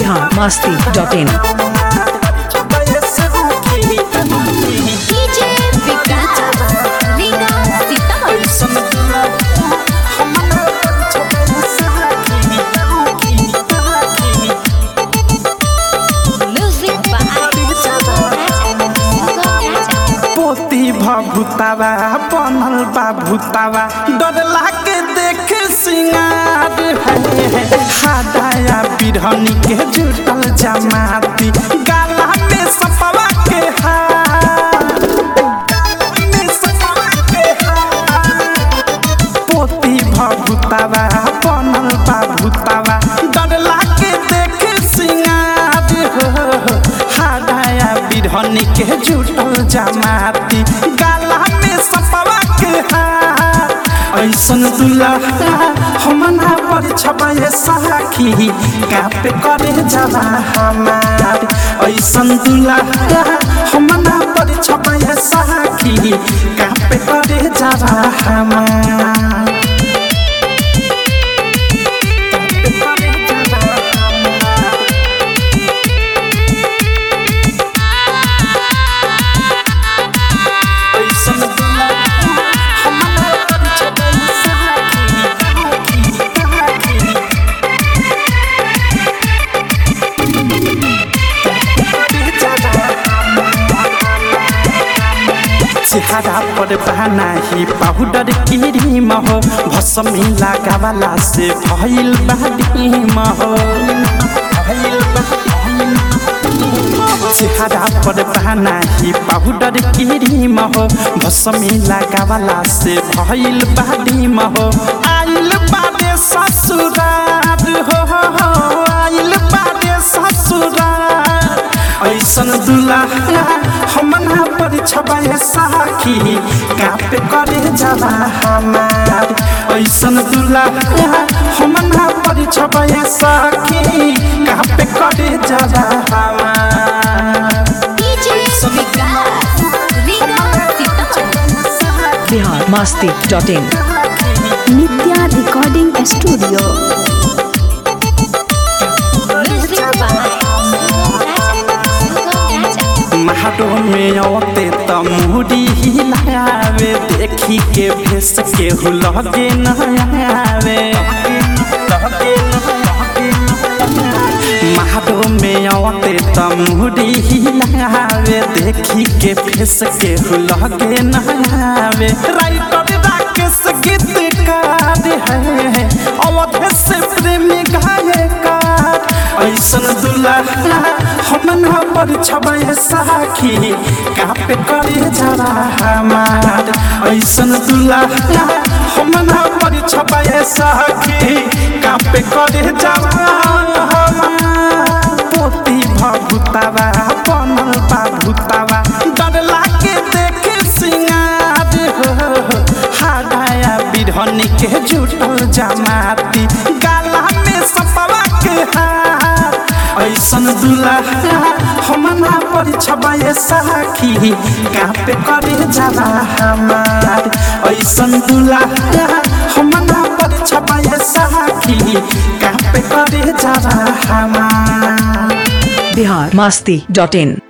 Bihar Masti dot in DJ Vikas Riga Sitamarhi music by पोती भभुतावा बनल बा भूतावा डर लागे देख सिंगार है हादाया बिरहनी के जुटल जमाती गाला में सपवा के हार गाला में सपवा के हार पोती भभुतावा बनल बा भूतावा डर लागे देख सिंगार हो हादाया बिरहनी के जुटल जमाती गाला में सपवा के हार ऐसन दुल्हा हमना पर छबाए साखी कापे करे जवा हमार ऐसन दुल्हा हमना पर छबाए साखी कापे करे जवा हमार कापे करे जवा हमार ऐसन दुल्हा हमना पर छबाए साखी कापे चेहरा पर बहाना ही पाउडर क्रीम हो भसमी लगावाला से भइल बाडीम हो चेहरा पर बहाना ही पाउडर क्रीम हो भसमी लगावाला से भइल बाडीम हो आइल बाडे ससुरार हो आइल बाडे ससुरार ऐसन दुल्हा हमना पर छबाए साखी कापे करे जवा हमार ऐसन दुल्हा हमना पर छबाए साखी कापे करे जवा हमार DJ Vikas Riga Sitamarhi Bihar Masti dot in Nitya recording studio music by महाडो में औते त मुड़ी हिलावे देखी के भेस के हुलगे न आवे महाडो में औते त मुड़ी हिलावे देखी के भेस के हुलगे न आवे राइटर राकेश गीतकार है अवध से प्रेमी गायकार ऐसन दुल्हा हमना पर छबे साखी कापे करे जरा हमार ऐसन दुल्हा हमना पर छबे साखी कापे करे जरा हमार पोती भभुतावा बनल बा भूतावा डर लागे देखे सिंगार हो हादाया बिरहनी के जुटल जमाती गाला में सपवा के हार ऐसन दुल्हा हमना पर छबाए साखी कापे करे जवा हमार ऐसन दुल्हा हमना पर छबाए साखी कापे करे जवा हमार बिहार मस्ती डॉट इन